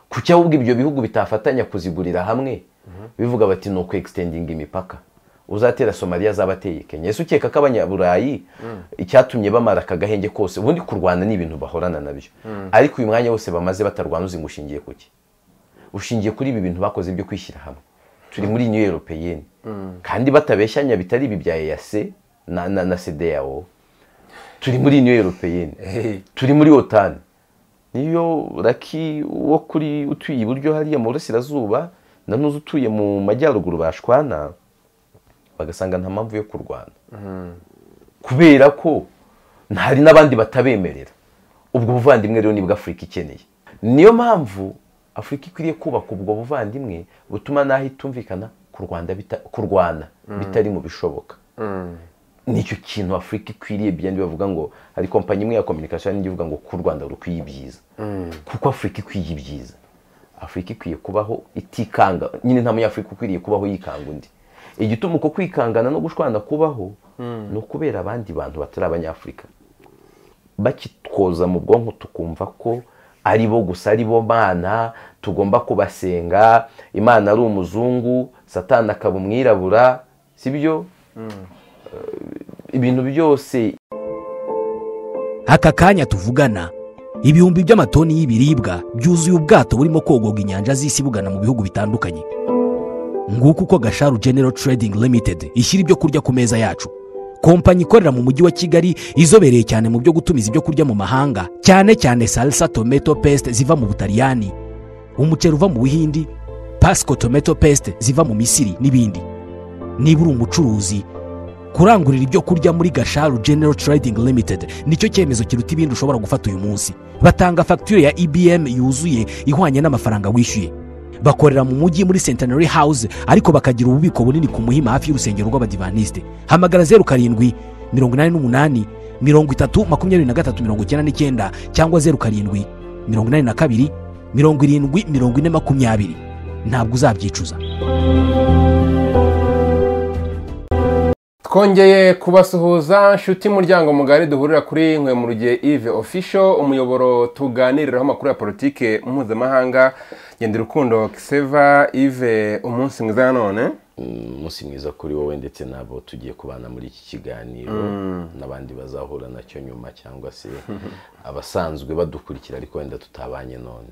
kuki ahubwo ibyo bihugu bitafatanya kuzigurira hamwe bivuga bati ni ukwegisitendinga imipaka uzatera somaliya azaba ateye kenya ese ukeka ko abanyaburayi icyatumye bamara aka gahenge kose ubundi kurwana ni ibintu bahorana nabyo ariko uyu mwanya wose bamaze batarwana uzi ngo ushingiye ku ki ushingiye kuri ibi bintu bakoze byo kwishyira hamwe turi muri new europeyeni kandi batabeshyanya bitari ibi bya eyase na na na sedeyawo turi muri new europeyeni turi muri otani niyo raki wo kuri utuye iburyo hariya mu burasirazuba na n'uzi utuye mu majyaruguru bashwana bagasanga nta mpamvu yo kurwana kubera ko hari n'abandi batabemerera ubwo buvandimwe rero nibwo afurika ikeneye niyo mpamvu afurika ikwiriye kubaka ubwo buvandimwe butuma n'aho itumvikana kurwana bitari mu bishoboka nicyo kintu afurika ikwiriye byandi bavuga ngo hari kompanyi imwe ya kominikasiyo n'indi ivuga ngo ku rwanda rukwiye ibyiza kuko afurika ikwiye ibyiza afurika ikwiye kubaho itikanga nyine nta munyafurika ukwiriye kubaho yikanga undi igituma uko kwikangana no gushwana kubaho ni ukubera abandi bantu batari abanyafurika bakitwoza mu bwonko tukumva ko ari bo gusa ari bo bana tugomba kubasenga imana ari umuzungu satana akaba umwirabura si byo ibintu byose aka kanya tuvugana ibihumbi by'amatoni y'ibiribwa byuzuye ubwato burimo kogorwa inyanja z'isi bugana mu bihugu bitandukanye nguko uko gasharu genero trading limited ishyira ibyo kurya ku meza yacu kompanyi ikorera mu mujyi wa kigali izobereye cyane mu byo gutumiza ibyo kurya mu mahanga cyane cyane salsa tomato paste ziva mu butaliyani umuceri uva mu buhindi pasco tomato paste ziva mu misiri n'ibindi niba uri umucuruzi kurangurira ibyo kurya muri gasharu genero trading limited nicyo cyemezo kiruta ibindi ushobora gufata uyu munsi batanga fagitire ya ibm yuzuye ihwanye n'amafaranga wishyuye bakorera mu mujyi muri centenary house ariko bakagira ububiko bunini ku muhima hafi y'urusengero rw'abadivanisite hamagara zeru karindwi mirongo inani n'umunani mirongo itatu makumyabiri na gatatu mirongo icyenda n'icyenda cyangwa zeru karindwi mirongo inani na kabiri mirongo irindwi mirongo ine makumyabiri ntabwo uzabyicuza twongeye kubasuhuza nshuti muryango mugari duhurira kuri nkwe mu rugihe ive ofisho umuyoboro tuganiriraho amakuru ya politiki mpuzamahanga genda urukundo kiseva ive umunsi mwiza nanone umunsi mwiza kuri wowe ndetse n'abo tugiye kubana muri iki kiganiro n'abandi bazahura nacyo nyuma cyangwa se abasanzwe badukurikira ariko wenda tutabanye none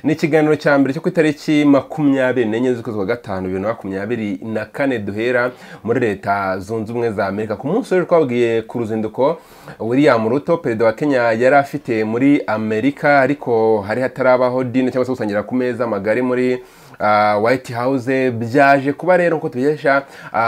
ni ikiganiro cya mbere cyo ku itariki makumyabiri n'enye z'ukwezi kwa gatanu bibiri na makumyabiri na kane duhera muri leta zunze ubumwe za amerika ku munsi w'ejo twabwiye ku ruzinduko william ruto perezida wa kenya yari afite muri amerika ariko hari hatarabaho dine cyangwa se gusangira ku meza magari muri white house byaje kuba rero nk'uko tubikesha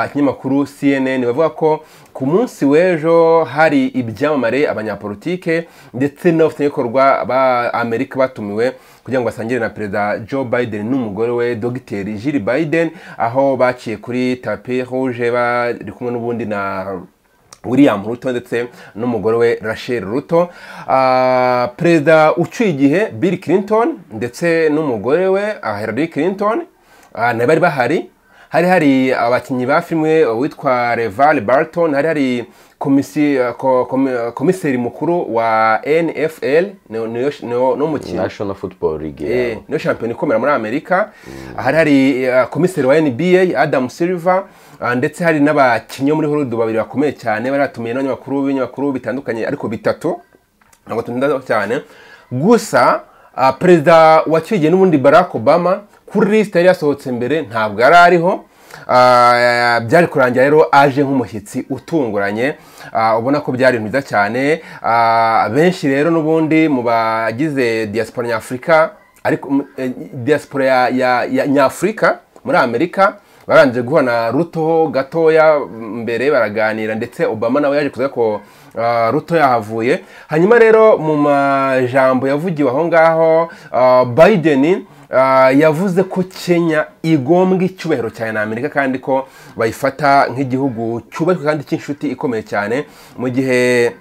ikinyamakuru cnn bavuga ko ku munsi w'ejo hari ibyamamare abanyapolitike ndetse n'abafatanyabikorwa ba amerika batumiwe kugira ngo basangire na perezida joe biden n'umugore we dogiteri jiri biden aho baciye kuri tapi rouge bari kumwe n'ubundi na william ruto ndetse n'umugore we rachel ruto perezida uciye igihe bill clinton ndetse n'umugore we hillary clinton bari bahari hari hari abakinnyi ba filime witwa reval barton hari hari komiseri mukuru wa nfl national football league niyo shampiyona ikomera muri amerika hari hari komiseri wa nba adam silver ndetse hari n'abakinnyi bo muri horudu babiri bakomeye cyane bari batumiye n'abanyamakuru b'ibinyamakuru bitandukanye ariko bitatu ntabwo tunda cyane gusa perezida wa kigiye n'ubundi barack obama kuri lisite yari yasohotse mbere ntabwo yari ariho byari kurangira rero aje nk'umushyitsi utunguranye ubona ko byari byiza cyane benshi rero n'ubundi mu bagize diaspora nyafurika ariko diaspora ya nyafurika muri amerika barangije guhura na ruto gatoya mbere baraganira ndetse obama nawe yaje kuza ko ruto yahavuye hanyuma rero mu majambo yavugiwe aho ngaho biden yavuze ko kenya igombwa icyubahiro cyane na amerika kandi ko bayifata nk'igihugu cyubashywe kandi cy'inshuti ikomeye cyane mu gihe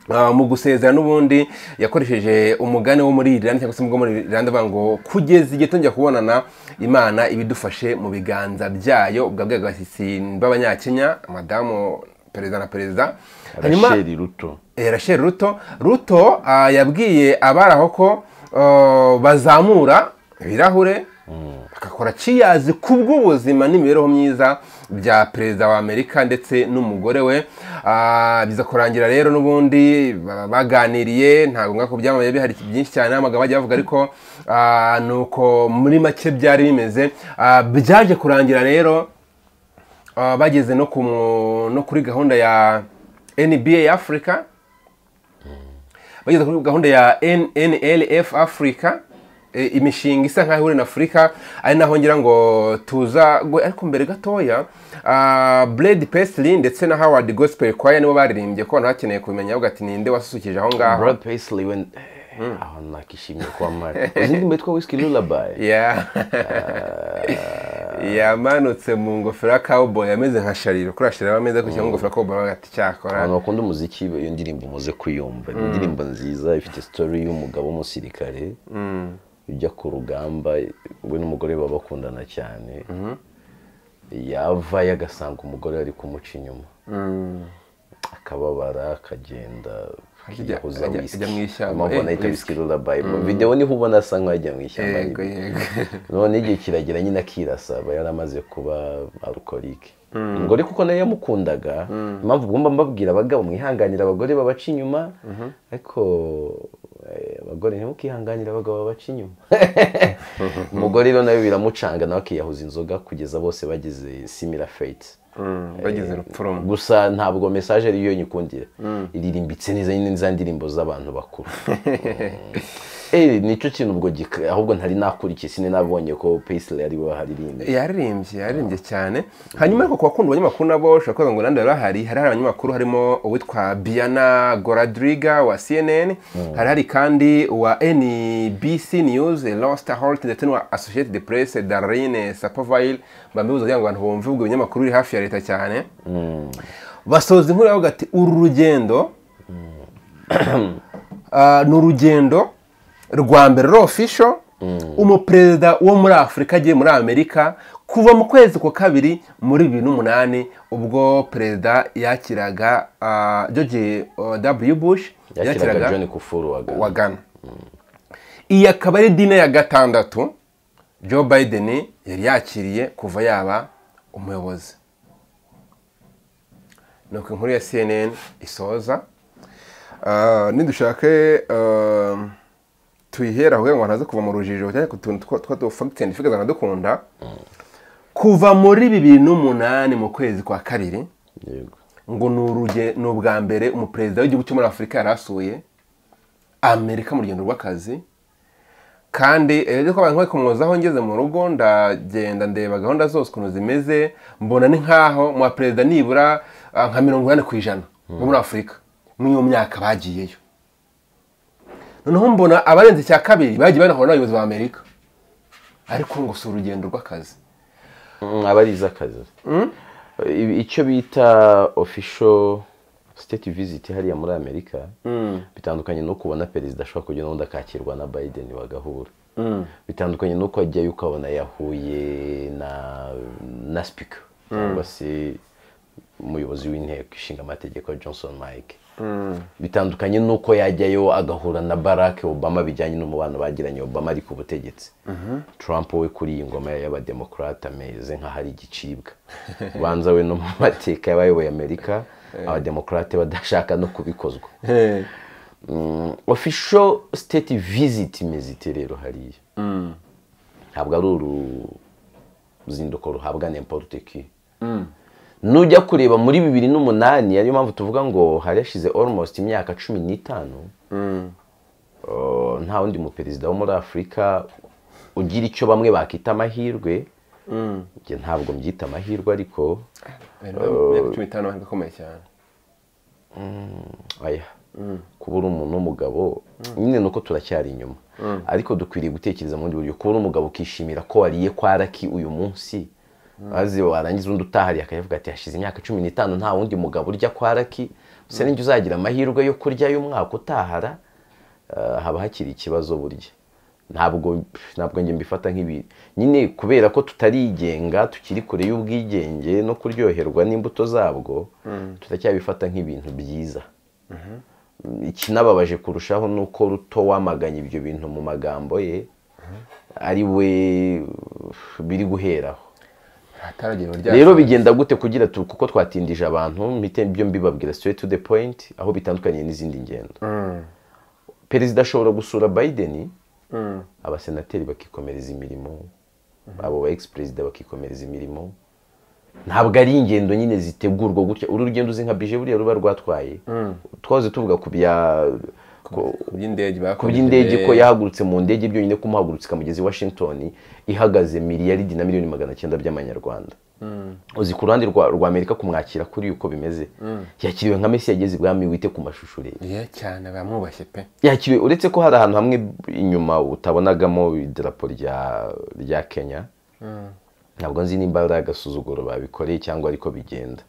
mu gusezera n'ubundi yakoresheje umugani wo muri iranda cyangwa se umugabo muri iranda avuga ngo kugeza igihe tongera kubonana imana ibidufashe mu biganza byayo ubwo bwabaga abashyitsi b'abanyakenya madamu perezida na perezida rachel ruto rachel ruto ruto yabwiye abari aho ko uh, bazamura ibirahure bakakora kiyazi ku bw'ubuzima n'imibereho myiza bya perezida wa amerika ndetse n'umugore we Ah, biza kurangira rero n'ubundi baba baganiriye ntabwo ngombwa ko byamabaye bihari byinshi cyane amagambo bajya bavuga ariko ah, ni uko muri make byari bimeze Ah, byaje kurangira rero ah, bageze no ku mu- no kuri gahunda ya nba africa bageze kuri gahunda ya NNLF Africa e, imishinga isa nkaho ihurira na Afurika ari naho ngira ngo tuza gwe- ariko mbere gatoya ah, Blade Paisley ndetse na Howard Gospel Choir nibo baririmbye ko abantu bakeneye kubimenya bavuga ati ninde wasusurukije aho ngaho Brad Paisley we aho nakishimye kwa mari uzi indirimbo yitwa Whiskey Lullaby Yeah. yamanutse mu ngofero ya cowboy ameze nka shariro kuri shariro aba ameze gutya mu ngofero ya cowboy bagati cyakora abantu bakunda umuziki iyo ndirimbo muze kuyumva ni indirimbo nziza ifite story y'umugabo w'umusirikare ujya ku rugamba we n'umugore baba bakundana cyane yavayo agasanga umugore ari kumuca inyuma akababara akagenda Ajya- yihuza ajya- whisky. ajya mu ishyamba, Niyo mpamvu eh, anayita whisky lullaby Mu videwo niho ubona asa nk'ajya mu ishyamba yego yego none igihe kiragira nyine akirasa aba yaramaze kuba arukorike umugore kuko nawe yamukundaga impamvu ugomba mbabwira abagabo mwihanganira abagore babaca inyuma ariko eh, abagore ntimukihanganire abagabo babaca inyuma umugore rero nawe biramucanga nawe akiyahuza inzoga kugeza bose bageze simila fate Mm, bageze urupfu rumwe gusa ntabwo mesaje ariyo nyikundira iririmbitse neza nyine za ndirimbo z'abantu bakuru Eh, nicyo kintu ubwo gika- ahubwo ntari nakurikiye sine nabonye ko Paisley ari we waharirimbye yaririmbye yaririmbye cyane hanyuma ariko ku bakunda abanyamakuru nabo ushobora kuvuga ngo nande bari bahari hari hari abanyamakuru harimo uwitwa biana goradriga wa cnn hari hari kandi uwa nbc news losta holt ndetse n'uwa associated press darine sapovile bambibuza kugira ngo abantu bumve ubwo ibinyamakuru biri hafi ya leta cyane basoza inkuru yavuga ati uru rugendo Ah, ni urugendo rwa mbere rofisho umuperezida wo muri afurika agiye muri amerika kuva mu kwezi kwa kabiri muri bibiri n'umunani ubwo perezida yakiraga ah, george ah, w bush yakiraga John Kufuru wa Ghana. wa Ghana iyi akaba ari dine ya gatandatu Joe Biden yari yakiriye kuva yaba umuyobozi nuko inkuru ya CNN isoza Ah, nidushake ah, tuyihera kugira ngo ntaze kuva mu rujijo cyane ku tuntu twa- twa facts and figures dukunda kuva muri bibiri n'umunani mu kwezi kwa kabiri Yego. ngo ni uruge- ni ubwa mbere umuperezida w'igihugu cyo muri afurika yari asuye amerika mu rugendo rw'akazi kandi rero ko abantu nk'abikomoza aho ngeze mu rugo ndagenda ndeba gahunda zose ukuntu zimeze mbona ni nkaho mu baperezida nibura ah, nka mirongo inani ku ijana bo muri afurika muri iyo myaka bagiyeyo noneho mbona abarenze icya kabiri bagiye banahura n'abayobozi ba amerika ariko ngo si urugendo rw'akazi Mm, aba ari iz'akazi Ibi- icyo bita official state visit hariya muri amerika bitandukanye no kubona perezida ashobora kujya n'ubundi akakirwa na biden bagahura bitandukanye nuko ajyayo ukabona yahuye na na speaker cyangwa se umuyobozi w'inteko ishinga amategeko johnson mike bitandukanye nuko yajyayo agahura na barack obama bijyanye n'umubano bagiranye obama ari ku butegetsi trump we kuri iyi ngoma y'abademokarate ameze nk'ahari igicibwa ubanza we no mu mateka y'abayoboye amerika abademokarate badashaka no kubikozwa Mm, official state visit imeze ite rero hariya ntabwo ari uruzinduko ruhabwa n'imporute ki nujya kureba muri bibiri n'umunani ariyo mpamvu tuvuga ngo hari hashize almost imyaka cumi n'itanu Uh, nta wundi muperezida wo muri afurika ugira icyo bamwe bakita amahirwe Njye ntabwo mbyita amahirwe ariko imyaka cumi n'itanu amahirwe akomeye cyane oya kuba uri umuntu w'umugabo nyine nuko turacyari inyuma ariko dukwiriye gutekereza mu bundi buryo kuba uri umugabo ukishimira ko wariye kwa raki uyu munsi maze warangiza undi utahariye akayavuga ati hashize imyaka cumi n'itanu nta wundi mugabo urya kwa raki usa n'ijya uzagira amahirwe yo kurya y'umwaka utahara eh, haba hakiri ikibazo burya ntabwo ntabwo njye mbifata nk'ibi nyine kubera ko tutarigenga tukiri kure y'ubwigenge no kuryoherwa n'imbuto zabwo turacyabifata nk'ibintu byiza ikinababaje kurushaho ni uko ruto wamaganye ibyo bintu mu magambo ye ari we biri guheraho ataragirwa rero bigenda gute kugira tu- kuko twatindije abantu mpite byo mbibabwira straight to the point aho bitandukaniye n'izindi ngendo perezida ashobora gusura biden abasenateri bakikomereza imirimo abo ba ex perezida bakikomereza imirimo ntabwo ari ingendo nyine zitegurwa gutya uru rugendo uzi nka bije buriya ruba rwatwaye twahoze tuvuga ku bya ku- ku by'indege ku by'indege ko yahagurutse mu ndege byonyine kumuhagurutsa ikamugeza i washington ihagaze miliyaridi na miliyoni magana cyenda by'amanyarwanda uzi ku ruhande rwa rwa amerika kumwakira kuri uko bimeze yakiriwe nka mesi yageze ibwami wite ku mashusho urebe ye cyane bamwubashye pe yakiriwe uretse ko hari ahantu hamwe inyuma utabonagamo idarapo rya rya kenya ntabwo nzi nimba ari agasuzuguro babikoreye cyangwa ariko bigenda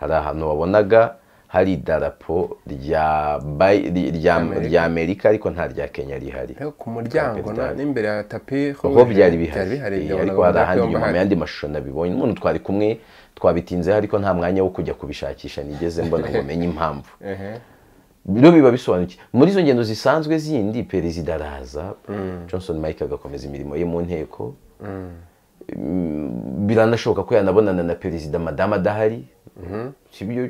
hari ahantu wabonaga hari idarapo rya Bay- ry- rya rya amerika ariko nta rya kenya rihari rero ku muryango na- Perezida. n'imbere ya tapi ho aho byari byari bihari bihari Eh, ndabonaga ariko hari amapoto ahandi yombi inyuma mu ahari. yandi mashusho nabibonye n'umuntu twari kumwe twabitinzeho ariko nta mwanya wo kujya kubishakisha nigeze mbona ngo menye impamvu Ehe. byo biba bisobanukiye muri izo ngendo zisanzwe zindi perezida araza johnson mike agakomeza imirimo ye mu nteko Mm, biranashoboka ko yanabonana na perezida madame adahari sibyo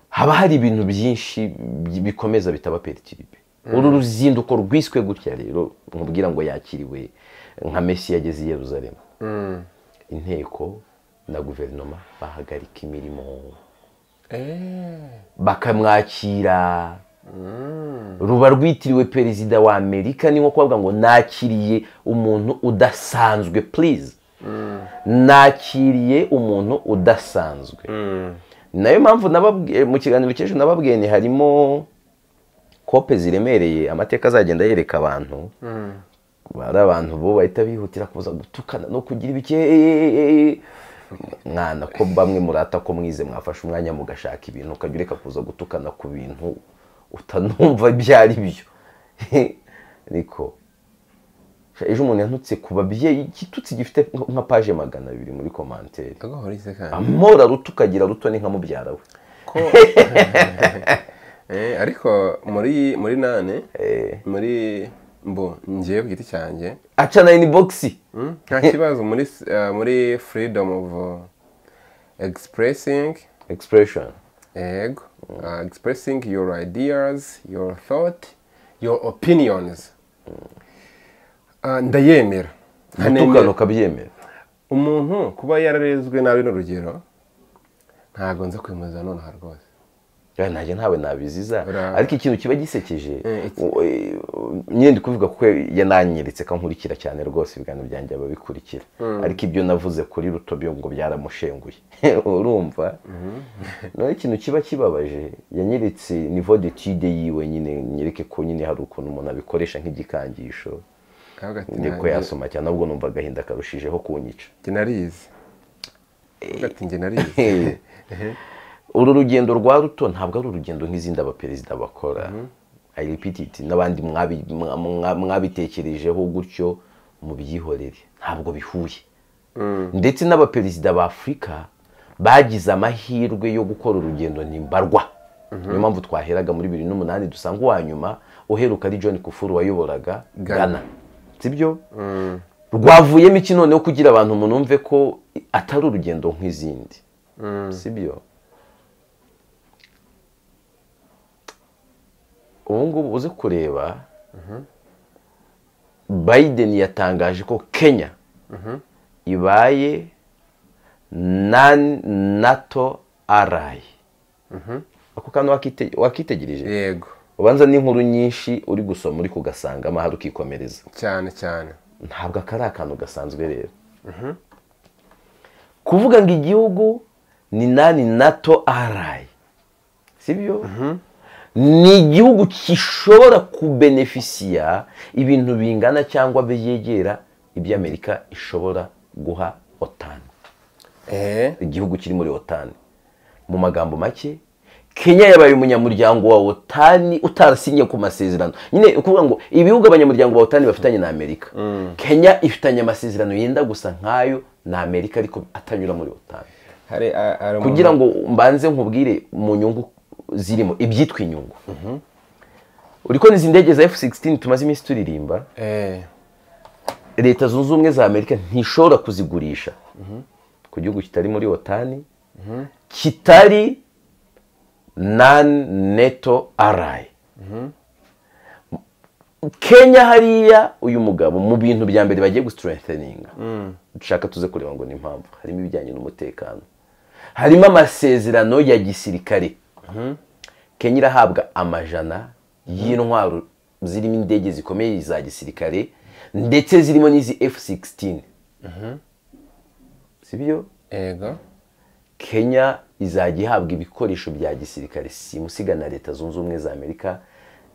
haba hari ibintu byinshi bi- bikomeza bitaba peritiribe uru ruzinduko rwiswe gutya rero nkubwira ngo yakiriwe nka mesi yageze i yeruzalemu inteko na guverinoma bahagarika imirimo Eh, bakamwakira ruba rwitiriwe perezida wa amerika ni nko kuvuga ngo nakiriye umuntu udasanzwe please nakiriye umuntu udasanzwe ni nayo mpamvu nababwiye- mu kiganiro cy'ejo nababwiye ni harimo kope ziremereye amateka azagenda yereka abantu hari abantu bo bahita bihutira kuza gutukana no kugira ibike mwana ko bamwe murata ko mwize mwafashe umwanya mugashaka ibintu ukajya ureka kuza gutukana ku bintu utanumva ibyo ari byo ariko ejo umuntu yantutse ku babyeyi igitutsi gifite nka- nka paje magana abiri muri komantere agahorize kandi amora ruto ukagira ruto ni nka mubyara we ko Eh, ariko muri muri nane Eh. muri mbo ngiye ku giti cyanjye aca na inibogisi Mm, nta kibazo muri s- eh, muri freedom of uh, expressing expression yego uh, expressing your ideas your thought your opinions Ah, ndayemera gutukana ukabyemera umuntu kuba yararezwe nabi n'urugero ntabwo nze kwimuza nonaha rwose Ya, nanjye ntawe nabiziza Ura- ariko ikintu kiba gisekeje Eh, iki- u- eh, nyine ndi kuvuga kuko yananyeretse ko nkurikira cyane rwose ibiganiro byanjye ababikurikira ariko ibyo navuze kuri ruto byo ngo byaramushenguye urumva naho ikintu kiba kibabaje yanyeretse nivo detide yiwe nyine nyereke ko nyine hari ukuntu umuntu abikoresha nk'igikangisho Aravuga ati, niko nanjye- yasoma cyane ahubwo numva agahinda karushijeho kunyica njye narizi Aravuga ati njye narizi Eh. uru rugendo rwa ruto ntabwo ari urugendo nk'izindi abaperezida bakora I repeat it, n'abandi mwabi- mwa- mwa- mwabitekerejeho gutyo mubyihorere ntabwo bihuye ndetse n'abaperezida ba afurika bagize amahirwe yo gukora urugendo ntimbarwa niyo mpamvu twaheraga muri bibiri n'umunani dusanga uwa nyuma uheruka ari john kufuru wayoboraga Ghana. gana sibyo rwavuyemo iki noneho kugira abantu munumve ko atari urugendo nk'izindi sibyo ubu ngubu uze kureba biden yatangaje ko kenya ibaye nan nato arayi ako kantu wakite- wakitegereje yego ubanza n'inkuru nyinshi uri gusoma uri kugasanga amahari ukikomereza cyane cyane ntabwo aka ari akantu gasanzwe rero kuvuga ngo igihugu ni nani nato arayi sibyo ni igihugu gishobora kubenefisiya ibintu bingana cyangwa byegera ibyo amerika ishobora guha otani eh igihugu kiri muri otani mu magambo make kenya yabaye umunyamuryango wa otani utarasinye ku masezerano nyine ukuvuga ngo ibihugu abanyamuryango ba otani bafitanye na amerika kenya ifitanye amasezerano yenda gusa nk'ayo na amerika ariko atanyura muri otani hari a- hari umuntu- kugira ngo mbanze nkubwire mu nyungu zirimo ibyitwa inyungu uri kubona izi ndege za F-16 tumaze iminsi turirimba leta zunze ubumwe za amerika ntishobora kuzigurisha ku gihugu kitari muri otani kitari nani neto arayi kenya hariya uyu mugabo mu bintu bya mbere bagiye gusitereteninga dushaka tuze kureba ngo ni impamvu harimo ibijyanye n'umutekano harimo amasezerano ya gisirikare kenya irahabwa amajana y'intwaro zirimo indege zikomeye za gisirikare ndetse zirimo n'izi F-16 sibyo ego kenya izajya ihabwa ibikoresho bya gisirikare simusiga na leta zunze ubumwe za amerika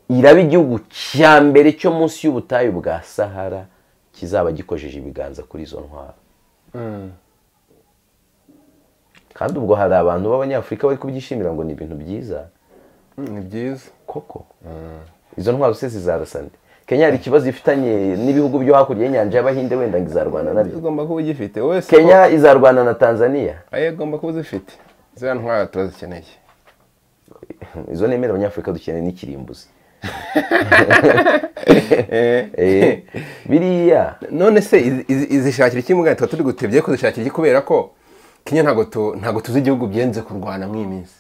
iraba igihugu cya mbere cyo munsi y'ubutayu bwa sahara kizaba gikojeje ibiganza kuri izo ntwaro kandi ubwo hari abantu b'abanyafurika bari kubyishimira ngo ni ibintu byiza ni byiza koko izo ntwaro se zizarasa nde kenya hari ikibazo ifitanye n'ibihugu byo hakurya y'inyanja y'abahinde wenda ngo izarwana nabyo ugomba kuba ugifite wese kenya izarwana na tanzania ayo ugomba kuba uzifite ziriya ntwara turazikeneye izo nemera abanyafurika dukeneye n'ikirimbuzi Eh, Eh, biriya none se izi- izi- izishakira iki mugani tuba turi gutebye ko zishakira iki kubera ko kenya ntabwo tu- ntabwo tuzi igihugu byenze kurwana muri iyi minsi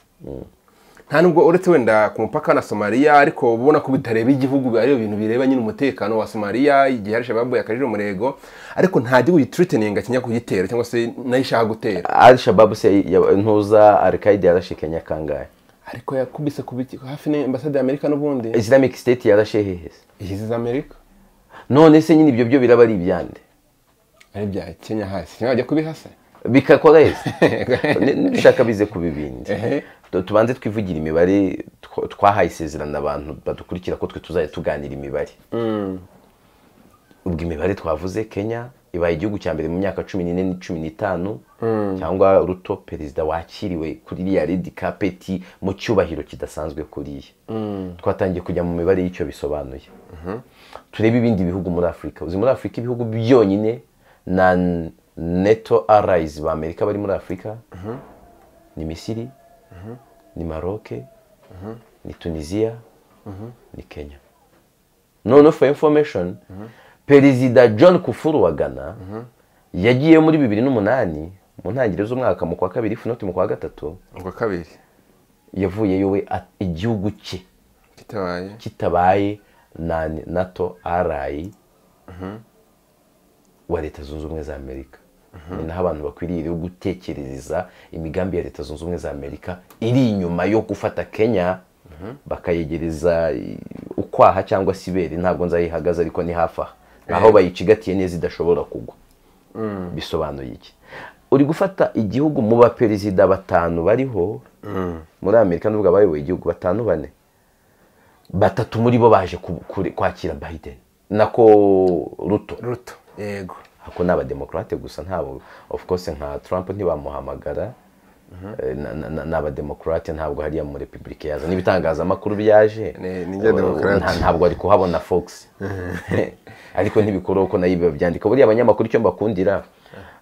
nta nubwo uretse wenda ku mupaka na somaliya ariko ubona ko bitareba igihugu ariyo bintu bireba nyine umutekano wa somaliya igihe hari shababu yakajije umurego ariko nta gihugu gitiriteninga kenya kuyitera cyangwa se nayo ishaka gutera al shababu se ya- ntuza al qaida yarashe kenya kangahe ariko yakubise ku biti hafi ni ambasade y'amerika n'ubundi islamic state yarashe hehe se ihizi za amerika none se nyine ibyo byo biraba ari ibyande ari ibya kenya hasi kenya bajya kubihasa bikakora heza dushaka bize ku bibindi Ehe. Tu- tubanze twivugira imibare tw- twahaye isezerano abantu badukurikira ko twe tuzajya tuganira imibare ubwo imibare twavuze kenya ibaye igihugu cya mbere mu myaka cumi n'ine ni cumi n'itanu cyangwa ruto perezida wakiriwe kuri iriya redi kapeti mu cyubahiro kidasanzwe kuriya twatangiye kujya mu mibare y'icyo bisobanuye turebe ibindi bihugu muri afurika uzi muri afurika ibihugu byonyine na neto arayizi ba amerika bari muri afurika ni misiri ni maroke ni tunisiya ni kenya noneho for information perezida john kufuru wa ghana yagiye muri bibiri n'umunani mu ntangiriro z'umwaka mu kwa kabiri ifu inoti mu kwa gatatu ubwa kabiri yavuyeyo we a- igihugu cye kitabaye kitabaye na nato arayi wa leta zunze ubumwe za amerika ni naho abantu bakwiriye rero gutekerereza imigambi ya leta zunze ubumwe za amerika iri inyuma yo gufata kenya bakayegereza i- ukwaha cyangwa se ibere ntabwo nzayihagaze ariko ni hafi aha aho bayicigatiye neza idashobora kugwa bisobanuye iki uri gufata igihugu mu baperezida batanu bariho muri amerika n'ubwo abayoboye igihugu batanu bane batatu muri bo baje ku- kure- kwakira biden nako ruto ruto yego ako ni abademokrate gusa ntabwo of course nka trump ntibamuhamagara Eh, na- na- na- ni abademokrate ntabwo hariya mu repubulika yaza n'ibitangazamakuru byaje Ni- ni njye Democrat. nta- ntabwo ari kuhabona fox ariko ntibikuraho ko nayo babyandika buriya abanyamakuru icyo mbakundira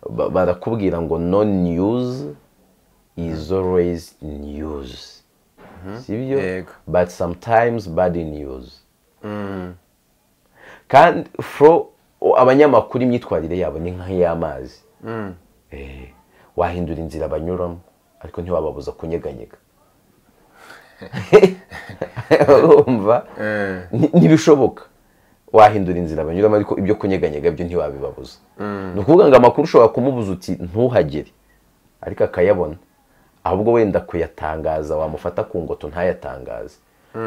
ba- barakubwira ngo no news is always news sibyo Yego. but sometimes bad news kandi fro abanyamakuru imyitwarire yabo ni nk'iy'amazi Eh, wahindura inzira banyuramo ariko ntiwababuza kunyeganyega urumva Ni- ntibishoboka wahindura inzira banyuramo ariko ibyo kunyeganyega byo ntiwabibabuza ni ukuvuga ngo amakuru ushobora kumubuza uti ntuhagere ariko akayabona ahubwo wenda kuyatangaza wamufata ku ngoto ntayatangaze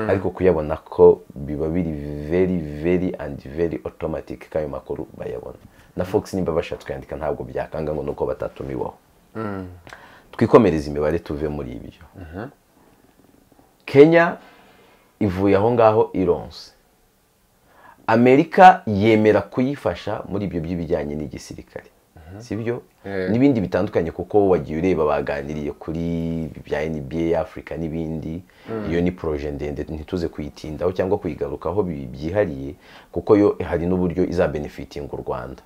ariko kuyabona ko biba biri very very and very automatic ko ayo makuru bayabona na fox nimba bashatse kuyandika ntabwo byakanga ngo nuko batatumiwaho twikomereze imibare tuve muri ibyo kenya ivuye aho ngaho ironse amerika yemera kuyifasha muri ibyo by'ibijyanye n'igisirikare sibyo Eh. n'ibindi bitandukanye kuko wagiye ureba baganiriye kuri bya nba afurika n'ibindi iyo ni poroje ndende ntituze kuyitindaho cyangwa kuyigarukaho bi- byihariye kuko yo hari n'uburyo izabenefitinga u rwanda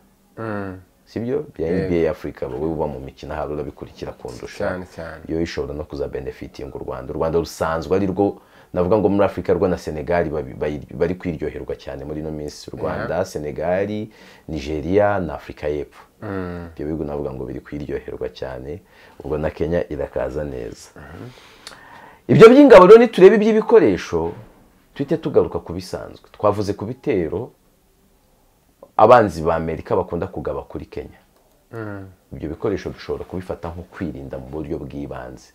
sibyo bya Yego. nba afurika wowe uba mu mikino hari urabikurikira kundusha cyane cyane yo ishobora no kuzabenefitinga u rwanda u rwanda rusanzwe ari rwo navuga ngo muri afurika rwo na senegali babi- bayi- bari kwiryoherwa cyane muri ino minsi u rwanda senegali nigeria na afurika y'epfo ibyo bihugu navuga ngo biri kwiryoherwa cyane ubona kenya irakaza neza ibyo by'ingabo rero niturebe iby'ibikoresho tuhite tugaruka ku bisanzwe twavuze ku bitero abanzi ba amerika bakunda kugaba kuri kenya ibyo bikoresho dushobora kubifata nko kwirinda mu buryo bw'ibanze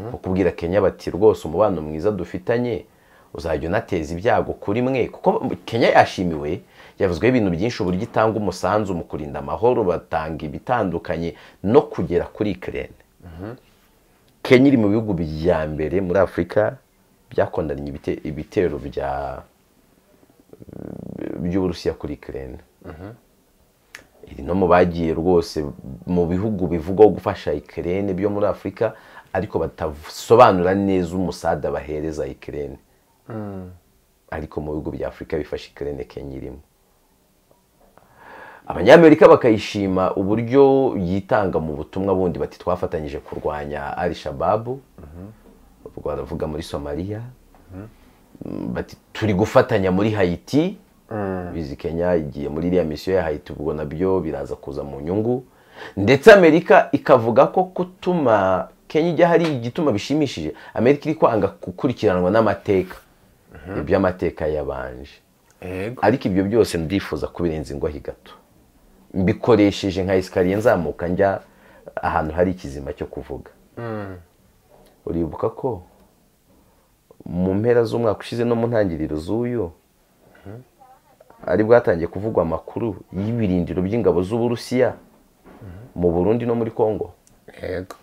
nko kubwira kenya bati rwose umubano mwiza dufitanye uzajya unateza ibyago kuri mwe kuko kenya yashimiwe yavuzweho ibintu byinshi uburyo itanga umusanzu mu kurinda amahoro batanga ibitandukanye no kugera kuri ikirere kenya iri mu bihugu bya mbere muri afurika byakondanye ibite- ibitero bya by'uburusiya kuri ikirere iri no mu bagiye rwose mu bihugu bivugwaho gufasha ikirere byo muri afurika ariko batasobanura neza umusada bahereza ikirere ariko mu bihugu bya afurika bifasha ikirere kenya irimo abanyamerika bakayishima uburyo yitanga mu butumwa bundi bati twafatanyije kurwanya al shababu baravuga muri somaliya Mm, bati turi gufatanya muri hayiti bizi kenya igiye muri iriya misiyo ya hayiti ubwo nabyo biraza kuza mu nyungu ndetse amerika ikavuga ko gutuma kenya ijya hari igituma bishimishije amerika iri kwanga gukurikiranwa n'amateka iby'amateka yabanje yego ariko ibyo byose ndifuza kubirenza ingohi gato mbikoresheje nka esikariye nzamuka njya ahantu hari ikizima cyo kuvuga uribuka ko mu mpera z'umwaka ushize no mu ntangiriro z'uyu ari bwatangiye kuvugwa amakuru y'ibirindiro by'ingabo z'uburusiya mu burundi no muri congo yego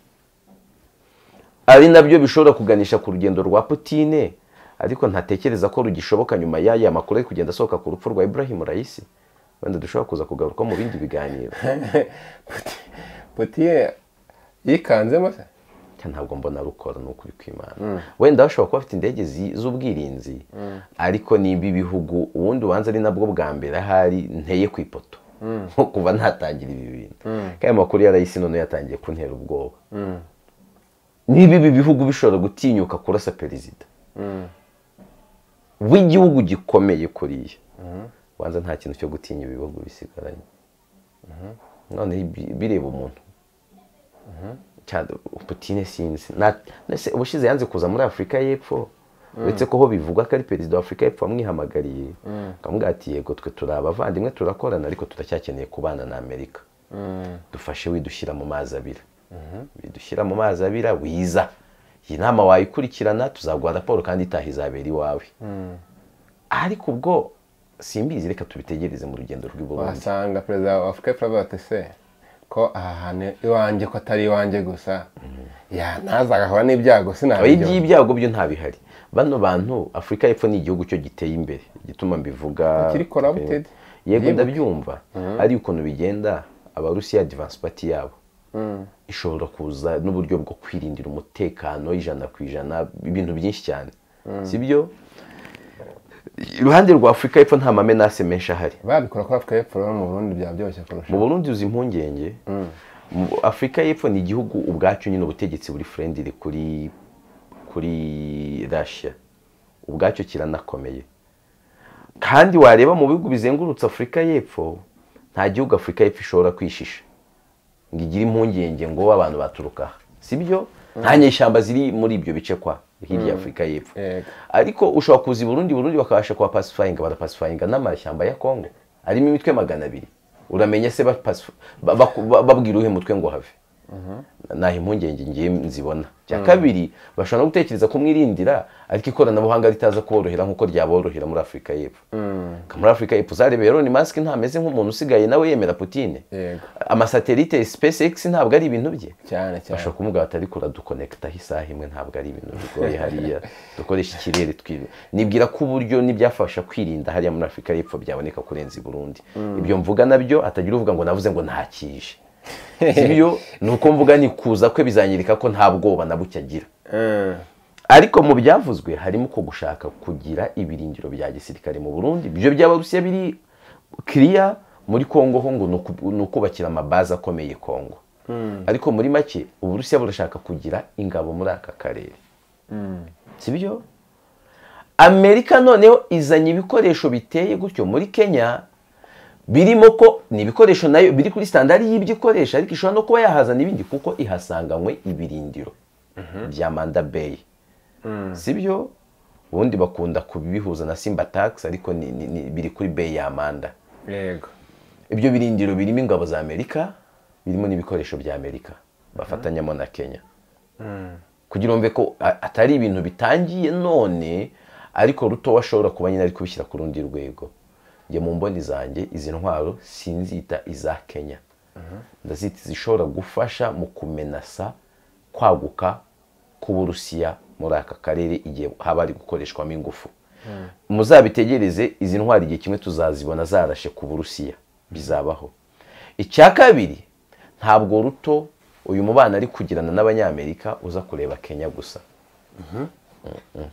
ari nabyo bishobora kuganisha ku rugendo rwa Putine ariko ntatekereza ko rugishoboka nyuma y'aya makuru ari kugenda asohoka ku rupfu rwa Ibrahim Raisi wenda dushobora kuza kugaruka mu bindi biganiro putiye yikanzemo se Cya ntabwo mbona rukora ni ukuri kw'Imana wenda bashobora kuba bafite indege zi- z'ubwirinzi ariko niba ibihugu ubundi ubanza ari nabwo bwa mbere ahari nteye ku ipoto nko kuva natangira ibi bintu kandi ayo makuru ya Raisi none yatangiye kuntera ubwoba niba ibi bihugu bishobora gutinyuka kurasa perezida w'igihugu gikomeye kuriya wanza nta kintu cyo gutinya ibihugu bisigaranye none bi- bireba umuntu cyane putine sinzi Na- nase ubushize yanze kuza muri afurika y'epfo uretse ko ho bivugwa ko ari perezida wa afurika y'epfo wamwihamagariye akamubwira ati yego twe turi abavandimwe turakorana ariko turacyakeneye kubana na amerika dufashe widushyira mu mazi abira widushyira mu mazi abira wiza iyi nama wayikurikirana tuzaguha raporo kandi itaha izabera iwawe ariko ubwo simbizi reka tubitegereze mu rugendo rw'iburundi wasanga perezida wa afurika y'epfo avuga ati se ko aha hantu iwanjye ko atari iwanjye gusa ya naza agahura n'ibyago abayi sinabijyaho by'ibyago byo ntabihari bano bantu afurika y'epfo ni igihugu cyo giteye imbere igituma mbivuga Kiri corrupted. yego Yibuke. ndabyumva ari ukuntu bigenda abarusiya advance party yabo ishobora kuza n'uburyo bwo kwirindira umutekano ijana ku ijana ibintu byinshi cyane sibyo iruhande rwa afurika y'epfo nta mamenase menshi ahari babikora kuri afurika y'epfo rero mu burundi byaba byoroshye kurusha mu burundi uzi impungenge Mu- afurika y'epfo ni igihugu ubwacyo nyine ubutegetsi buri friendly kuri kuri russia ubwacyo kiranakomeye kandi wareba mu bihugu bizengurutse afurika y'epfo nta gihugu afurika y'epfo ishobora kwishisha ngo igire impungenge ngo abantu baturuka aha sibyo nta nyeshyamba ziri muri ibyo bice kwa hirya ya afurika y'epfo Yego. ariko ushobora kuza i burundi burundi bakabasha kuba pasifayinga barapasifayinga n'amashyamba ya kongo arimo imitwe magana abiri uramenya se bapasifa- ba- baku- ba- babwira uwuhe mutwe ngo have naho impungenge ngiye nzibona cya kabiri bashobora no gutekereza kumwirindira ariko ikoranabuhanga ritaza kuborohera nk'uko ryaborohera muri afurika y'epfo Ka muri afurika y'epfo uzarebe rero ni masike ntameze nk'umuntu usigaye nawe yemera putine Yego. amasatelite spacex ntabwo ari ibintu bye cyane cyane bashobora kumubwira bati ariko uradukonekitaho isaha imwe ntabwo ari ibintu bigoye hariya dukoresha ikirere twiwe nibwira ko uburyo n'ibyafasha kwirinda hariya muri afurika y'epfo byaboneka kurenza i burundi ibyo mvuga nabyo atagira uvuga ngo navuze ngo ntakije ibyo ni uko mvuga ni kuza kwe bizanyereka ko nta bwoba na buke agira Mm. ariko mu byavuzwe harimo ko gushaka kugira ibirindiro bya gisirikare mu burundi ibyo by'abarusiya biri kiriya muri kongo ho ngo ni ukubakira amabazi akomeye kongo ariko muri make uburusiya burashaka kugira ingabo muri aka karere si byo amerika noneho izanye ibikoresho biteye gutyo muri kenya birimo ko ni ibikoresho nayo biri kuri sitandari y'ibyo ikoresha ariko ishobora no kuba yahazana ibindi kuko ihasanganywe ibirindiro bya manda beyi si byo ubundi bakunda kubihuza na simba tax ariko ni- ni- ni- biri kuri beyi ya manda yego ibyo birindiro birimo ingabo za amerika birimo n'ibikoresho bya amerika bafatanyamo na kenya kugira ngo ko a- atari ibintu bitangiye none ariko ruto ashobora kuba nyine ari kubishyira ku rundi rwego njye mu mboni zanjye izi ntwaro sinzita iza kenya ndazita zishobora gufasha mu kumenasa kwaguka k'uburusiya muri aka karere igihe haba hari gukoreshwamo ingufu muzabitegereze izi ntwari igihe kimwe tuzazibona zarashe ku burusiya bizabaho icya kabiri ntabwo ruto uyu mubano ari kugirana n'abanyamerika uza kureba kenya gusa Mm, mm.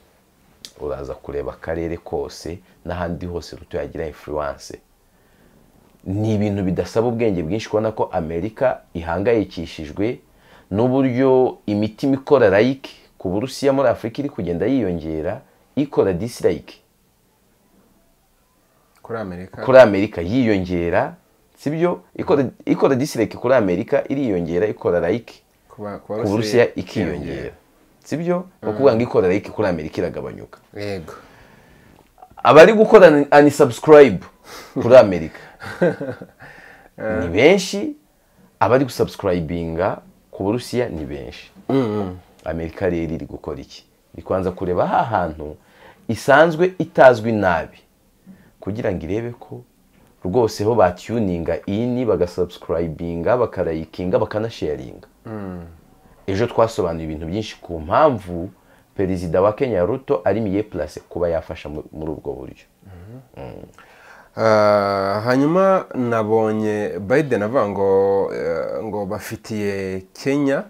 uraza kureba akarere kose n'ahandi hose ruto yagira influence ni ibintu bidasaba ubwenge bwinshi kubona ko amerika ihangayikishijwe n'uburyo imitima ikora layike ku burusiya muri afurika iri kugenda yiyongera ikora disirayike kuri amerika kuri amerika yiyongera sibyo ikora ikora disirayike kuri amerika iriyongera ikora layike kuba ku burusiya ikiyongera sibyo ni ukuvuga ngo ikora layike kuri amerika iragabanyuka yego abari gukora anisubscribe kuri amerika ni benshi abari gusubscribinga ku burusiya ni benshi amerika rero iri gukora iki ni kubanza kureba ha hantu isanzwe itazwi nabi kugira ngo irebe ko rwose ho batyuninga ini bagasubscribinga bakarayikinga bakanasharinga ejo twasobanuye ibintu byinshi ku mpamvu perezida wa kenya ruto ari miye place kuba yafasha mu- muri ubwo buryo Ah, hanyuma nabonye biden avuga ngo eh, ngo bafitiye kenya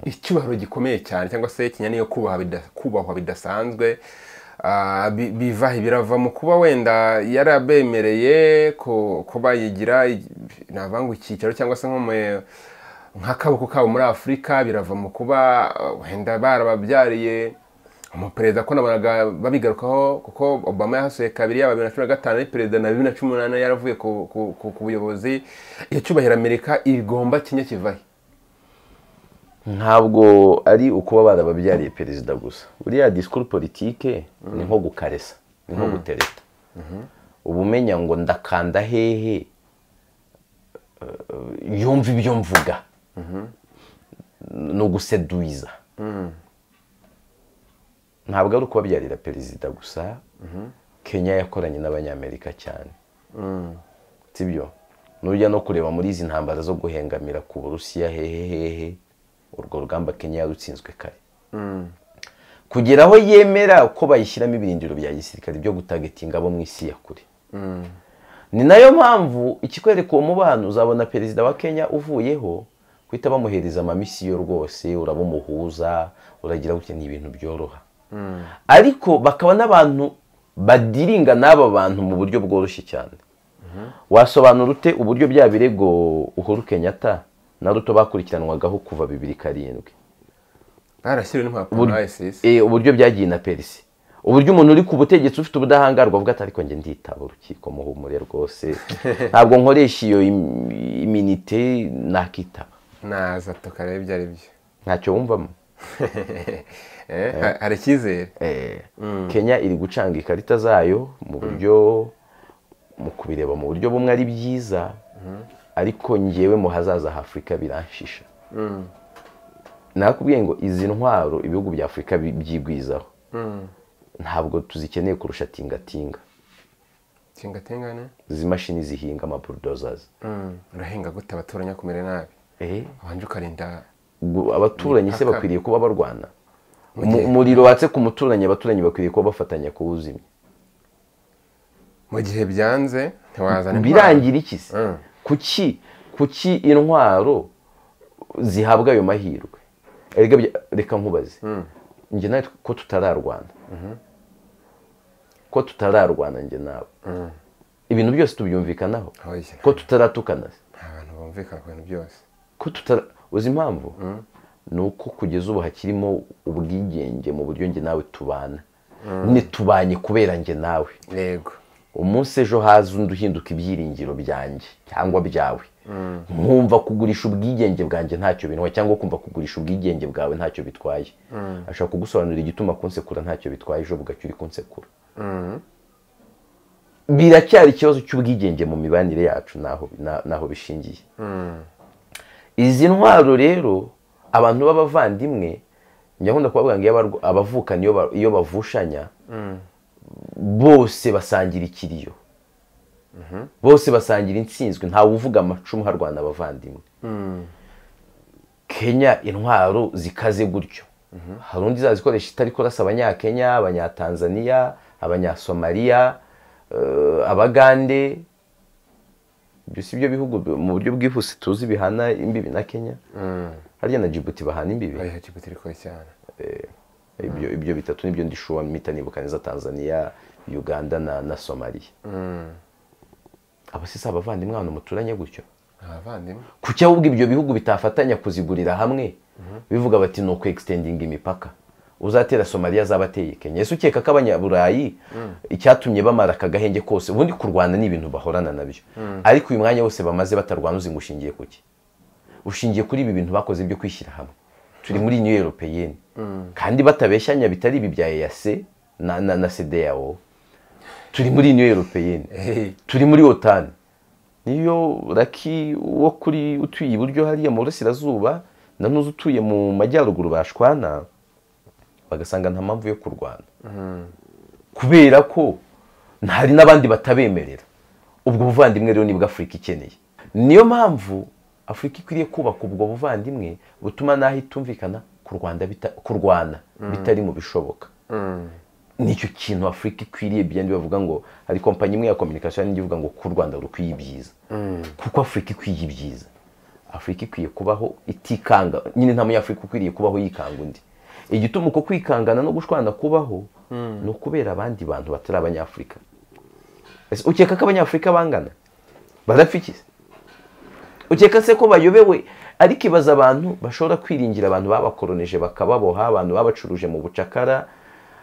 icyubahiro gikomeye cyane cyangwa se kenya niyo kubaha bida- kubahwa bidasanzwe Ah, bi- biva birava mu kuba wenda yarabemereye ku- kuba yigira i- navuga ngo icyicaro cyangwa se nko mu- nk'akaboko kabo muri afurika birava mu kuba eh, wenda barababyariye umuperezida ko nabonaga babigarukaho kuko obama yahasuye kabiri yaba bibiri na cumi na gatanu ari perezida na bibiri na cumi n'umunani yaravuye ku, ku, ku, ku buyobozi iyo cyubahiro amerika igomba kenya kivahe ntabwo ari ukuba barababyariye perezida gusa buriya disikuru politike ni nko gukaresa ni nko gutereta uba umenya ngo ndakanda hehe eh, yumva ibyo mvuga ni uguseduiza ntabwo ari ukubabyarira perezida gusa kenya yakoranye n'abanyamerika cyane sibyo nujya no kureba muri izi ntambara zo guhengamira ku burusiya hehe hehe urwo rugamba kenya yarutsinzwe kare kugera aho yemera ko bayishyiramo ibirindiro bya gisirikare byo gutagetinga abo mu isi ya kure ni nayo mpamvu ikikwereka uwo mubano uzabona perezida wa kenya uvuyeho guhita bamuhereza amamisiyo rwose urabumuhuza uragira gutya ni ibintu byoroha ariko bakaba n'abantu badiringa n'aba bantu mu buryo bworoshye cyane wasobanura ute uburyo bya birego uhuru kenyatta na ruto bakurikiranwagaho kuva bibiri karindwi barashyiriwe n'impapuro na isis Eh, uburyo byagiye na perisi uburyo umuntu uri ku butegetsi ufite ubudahangarwa avuga ati ariko njye nditaba urukiko muhumure rwose ntabwo nkoresha iyo im- iminite nakitaba naza tukareba ibyo ari byo ntacyo wumvamo Eh, ha- hari icyizere Eh, kenya iri gucanga ikarita zayo mu buryo mu kubireba mu buryo bumwe ari byiza ariko ngewe mu hazaza h'afurika biranshisha nakubwiye ngo izi ntwaro ibihugu bya afurika bi- byigwizaho ntabwo tuzikeneye kurusha tingatinga tingatingane izi mashini zihinga amabulldozazi urahinga gute abaturanya kumera nabi ubanje ukarinda Ubwo abaturanyi se Impaka. bakwiriye kuba barwana gihe- Umu- umuriro watse ku muturanyi abaturanyi bakwiriye kuba bafatanya kuwuzimya mu gihe byanze ntiwazana intwaro. birangira iki se Mm. kuki kuki intwaro zihabwa ayo mahirwe Erega bya- reka nkubaze njye nawe ko tutararwana ko tutararwana njye nawe ibintu byose tubyumvikanaho Oya. ko tutaratukana se nta bantu bumvikana ku bintu byose ko tutara uzi impamvu ni uko kugeza ubu hakirimo ubwigenge mu buryo njye nawe tubana ntitubanye kubera njye nawe yego umunsi ejo haza undi uhinduka ibyiringiro byanjye cyangwa byawe nkumva kugurisha ubwigenge bwanjye ntacyo binuwa cyangwa kumva kugurisha ubwigenge bwawe ntacyo bitwaye ashobora kugusobanurira igituma kunsekura ntacyo bitwaye ejo bugacya uri kunsekura biracyari ikibazo cy'ubwigenge mu mibanire yacu n'aho na- n'aho bishingiye izi ntwaro rero abantu b'abavandimwe njya kubabwira ngo iyo abarwa- abavukana iyo ba- iyo bavushanya bose basangira ikiriyo bose basangira intsinzwe ntawe uvuga amacumu harwana abavandimwe kenya intwaro zikaze gutyo hari undi izazikoresha itari kurasa abanyakenya abanyatanzaniya abanyasomaliya eh, abagande ibyo si byo bihugu bi- mu buryo bwihuse tuzi bihana imbibi na kenya harya na jibuti bahana imbibi oya jibuti iri kure cyane ibyo ibyo bitatu nibyo ndishuwa mpita nibuka neza tanzania uganda na, na somaliya aba si si abavandimwe ahantu muturanye gutyo ni abavandimwe kuki ahubwo ibyo bihugu bitafatanya kuzigurira hamwe bivuga bati ni uku egisitendinga imipaka uzatera somaliya azaba ateye kenya ese ukeka ko abanyaburayi icyatumye bamara aka gahenge kose ubundi kurwana ni ibintu bahorana nabyo ariko uyu mwanya wose bamaze batarwana uzi ngo ushingiye ku ki ushingiye kuri ibi bintu bakoze byo kwishyira hamwe turi muri new europeyeni kandi batabeshyanya bitari ibi bya eyase na, na, na sedeyawo turi muri new europeyeni Hey. turi muri otani niyo raki wo kuri utuye iburyo hariya mu burasirazuba na n'uzi utuye mu majyaruguru bashwana bagasanga nta mpamvu yo kurwana kubera ko hari n'abandi batabemerera ubwo buvandimwe rero nibwo afurika ikeneye niyo mpamvu afurika ikwiriye kubaka ubwo buvandimwe butuma n'aho itumvikana kurwana bita- kurwana bitari mu bishoboka nicyo kintu afurika ikwiriye byandi bavuga ngo hari kompanyi imwe ya kominikasiyo n'indi ivuga ngo ku rwanda rukwiye ibyiza kuko afurika ikwiye ibyiza afurika ikwiye kubaho itikanga nyine nta munyafurika ukwiriye kubaho yikanga undi igituma uko kwikangana no gushwana kubaho ni ukubera abandi bantu batari abanyafurika Ese ukeka ko abanyafurika bangana barapfa iki se? ukeka se ko bayobewe ariko ibaza abantu bashobora kwiringira abantu babakoronije bakababoha abantu babacuruje mu bucakara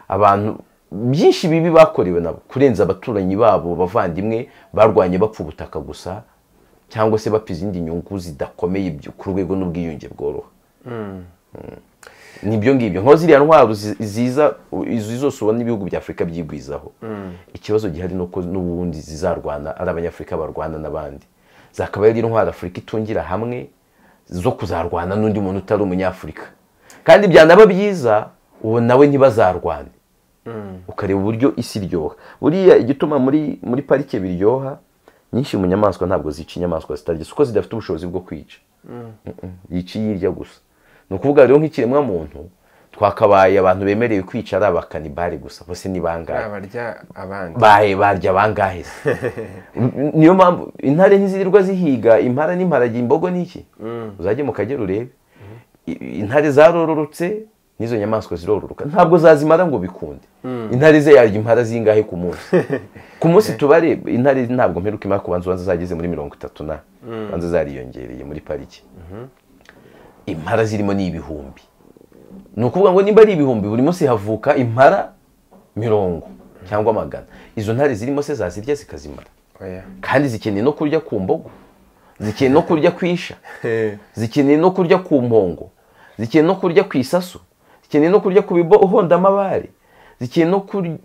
abantu byinshi bibi bakorewe nabo kurenza abaturanyi babo bavandimwe barwanye bapfa ubutaka gusa cyangwa se bapfa izindi nyungu zidakomeye byo- ku rwego n'ubwiyunge bworoha ni ibyo ngibyo nko ziriya ntwaro zi- ziza u- izi zose ubona ibihugu bya afurika byigwizaho ikibazo gihari ni uko n'ubundi zizarwana ari abanyafurika barwana n'abandi zakaba ari intwaro afurika itungira hamwe zo kuzarwana n'undi muntu utari umunyafurika kandi byanaba byiza ubu nawe ntibazarwane ukareba uburyo isi iryoha buriya igituma muri muri parike biryoha nyinshi mu nyamaswa ntabwo zica inyamaswa zitarya si uko zidafite ubushobozi bwo kwica Mm-mm, yica iyirya gusa ni ukuvuga rero nk'ikiremwa muntu twakabaye abantu bemerewe kwica ari abakanibare gusa bose ni bangahe abarya abandi baye barya bangahe se N- niyo mpamvu intare ntizirirwa zihiga impara n'imparage imbogo n'iki uzajye mu kagera urebe I- intare zarororotse n'izo nyamaswa zirororoka ntabwo zazimara ngo bikunde intare ze yarya impara zingahe ku munsi ku munsi tubare intare ntabwo mperuka imara kubanza ubanza zageze muri mirongo itatu na banza zariyongereye muri pariki impara zirimo ni ibihumbi ni ukuvuga ngo nimba ari ibihumbi buri munsi havuka impara mirongo cyangwa magana izo ntare zirimo se zazirya zikazimara oya kandi zikeneye no kurya ku mbogo zikeneye no kurya ku isha zikeneye no kurya ku mpongo zikeneye no kurya ku isaso zikeneye no kurya ku bihondamabare zikeneye no kurya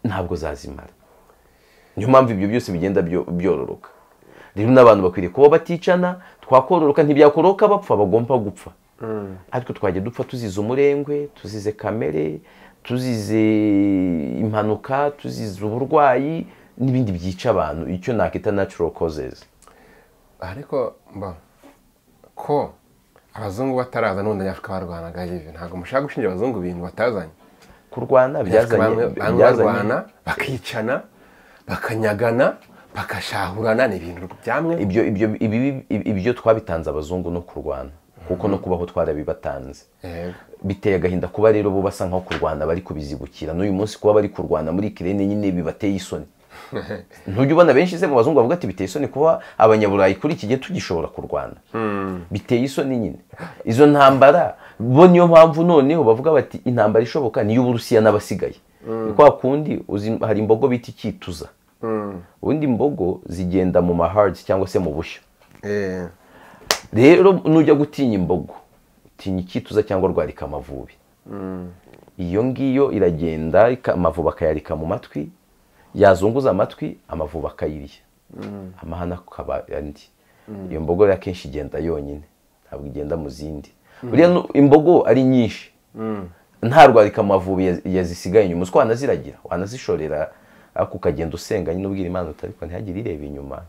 ntabwo zazimara niyo mpamvu ibyo byose bigenda byo- byororoka rero n'abantu bakwiriye kuba baticana twakororoka ntibyakororoka bapfa bagomba gupfa ariko twajya dupfa tuzize umurengwe tuzize kamere tuzize impanuka tuzize uburwayi n'ibindi byica abantu icyo nakita natural causes ariko mba ko abazungu bataraza n'ubundi abanyafurika barwanaga yive ntabwo mushaka gushinja abazungu ibintu batazanye kurwana bamwe byazanye bamwe barwana bakicana bakanyagana bagashahurana ni ibintu byamwe ibyo ibyo ibibi- ibyo twabitanze abazungu no kurwana kuko no kubaho twarabibatanze Yego. biteye agahinda kuba rero bo basa nkaho kurwana bari kubizibukira n'uyu munsi kuba bari kurwana muri kirene nyine bibateye isoni ntujya ubona benshi se mu bazungu bavuga ati biteye isoni kuba abanyaburayi kuri iki gihe tugishobora kurwana biteye isoni nyine izo ntambara bo niyo mpamvu noneho bavuga bati intambara ishoboka niyo uburusiya n'abasigaye ni kwa kundi uzi- hari imbogo bita icyituza ubundi imbogo zigenda mu mahards cyangwa se mu bushyo Eh, rero nujya gutinya imbogo utinya icyituza cyangwa rwarika amavubi iyo ngiyo iragenda ika- amavubi akayarika mu matwi yazunguza amatwi amavubi akayirya amahana akaba andi iyo mbogo rero akenshi igenda yonyine ntabwo igenda mu zindi buriya nu- imbogo ari nyinshi nta rwarika amavubi yaz- yazisigaye inyuma uzi ko wanaziragira wanazishorera ariko ukagenda usenganye nyine ubwira imana uti ariko ntihagire ireba inyuma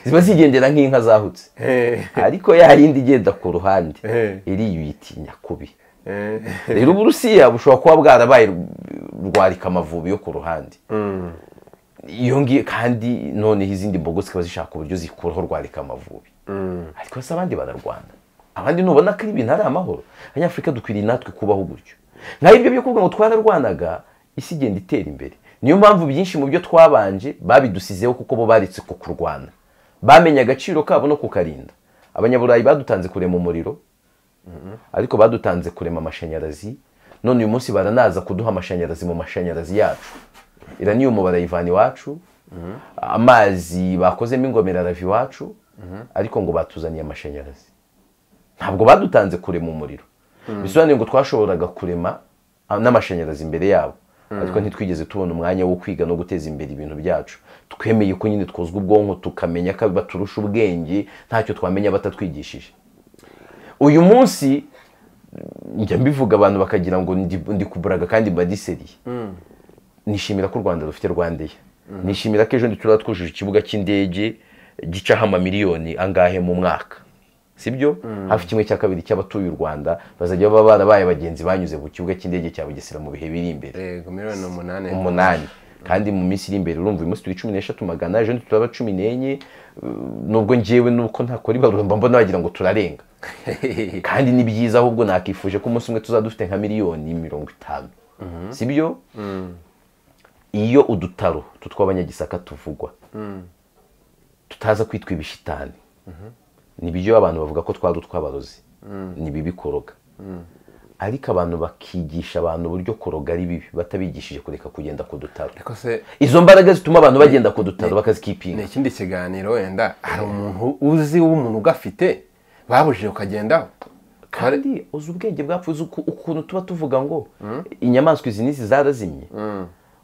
ziba zigendera nk'inka zahutse eh, ariko ya yindi igenda ku ruhande Eh. iriyitinya kubi eh. rero uburusiya bushobora kuba bwarabaye rwarika amavubi yo ku ruhande iyo ngiyo kandi noneho izindi mbogo zikaba zishaka uburyo zikuraho rwarika amavubi ariko se abandi bararwana abandi nubona ko ari ibintu ari amahoro abanyafurika dukwiriye natwe kubaho gutyo nkaho ibyo byo kuvuga ngo twararwanaga isi igenda itera imbere niyo mpamvu byinshi mu byo twabanje babidusizeho kuko bo baretse ku kurwana bamenye agaciro kabo no kukarinda abanyaburayi badutanze kurema umuriro ariko badutanze kurema amashanyarazi none uyu munsi baranaza kuduha amashanyarazi mu mashanyarazi yacu iraniyumu barayivana iwacu amazi bakozemo ingomero arava iwacu ariko ngo batuzaniye amashanyarazi ntabwo badutanze kurema umuriro bisobanuye ngo twashoboraga kurema ah, n'amashanyarazi imbere yabo ariko ntitwigeze tubona umwanya wo kwiga no guteza imbere ibintu byacu twemeye ko nyine twuzwa ubwonko tukamenya ko baturusha ubwenge ntacyo twamenya batatwigishije uyu munsi njya mbivuga abantu bakagira ngo ndi- ndi kuburaga kandi mbadiseriye nishimira ko u rwanda rufite rwandeya nishimira ko ejo ndi turaba twujuje ikibuga cy'indege gicaho amamiliyoni angahe mu mwaka sibyo hafi kimwe cya kabiri cy'abatuye u rwanda bazajya baba barabaye abagenzi banyuze ku kibuga cy'indege cya bugesera mu bihe biri imbere Yego, miliyoni umunani umunani kandi mu minsi iri imbere urumva uyu munsi turi cumi n'eshatu magana ejo turaba cumi n'enye uh, nubwo njyewe nuko ntakora ibarura mba mbona wagira ngo turarenga kandi ni byiza ahubwo nakifuje ko umunsi umwe tuzaba dufite nka miliyoni mirongo itanu si byo iyo udutaro tutw'abanyagisaka tuvugwa tutaza kwitwa ibishitani ni byo abantu bavuga ko twari utw'abarozi ni bibi koroga ariko abantu bakigisha abantu uburyo koroga ari bibi batabigishije kureka kugenda ku dutaro ariko se izo mbaraga zituma abantu bagenda ku dutaro bakazikipinga ni ikindi kiganiro wenda hari umuntu uzi w'umuntu ugafite babujije ukagendaho kandi uzi ubwenge bwapfu uzi uku- ukuntu tuba tuvuga ngo inyamaswa izi n'izi zarazimye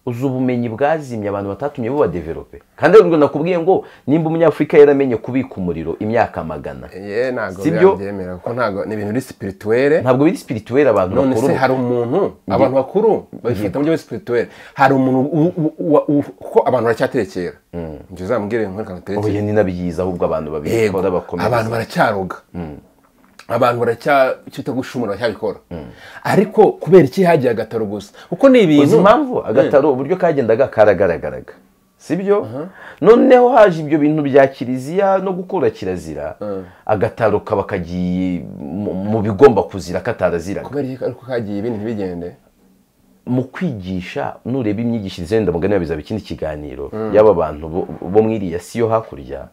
uzi ubumenyi bwazimye abantu batatumye bo badeverope kandi rero nakubwiye ngo nimba umunyafurika yaramenye kubika umuriro imyaka magana ye ntabwo Si byo? byabyemera kuko ntabwo ni ibintu biri sipirituwere ntabwo biri sipirituweli abantu none bakuru se hari umuntu abantu bakuru babifata mu buryo bwa sipirituwere hari umuntu u- u- u- u- kuko abantu baracyaterekera njye uzambwire nk'akantu aterekera oya ni na byiza ahubwo abantu Yego, babikora bakomeza abantu baracyaroga abantu baracya cyita gushumura baracyabikora ariko kubera iki hagiye agataro gusa kuko ni uzi ibintu impamvu agataro uburyo kagendaga karagaragaraga sibyo noneho haje ibyo bintu bya kiliziya no gukura kirazira agataro kaba kagiye mu- mu bigomba kuzira kataraziraga kubera iki ariko kagiye ibintu ntibigende mu kwigisha nureba imyigishirize wenda mugani babizaba ikindi kiganiro y'aba bantu bo- bo mu iriya si yo hakurya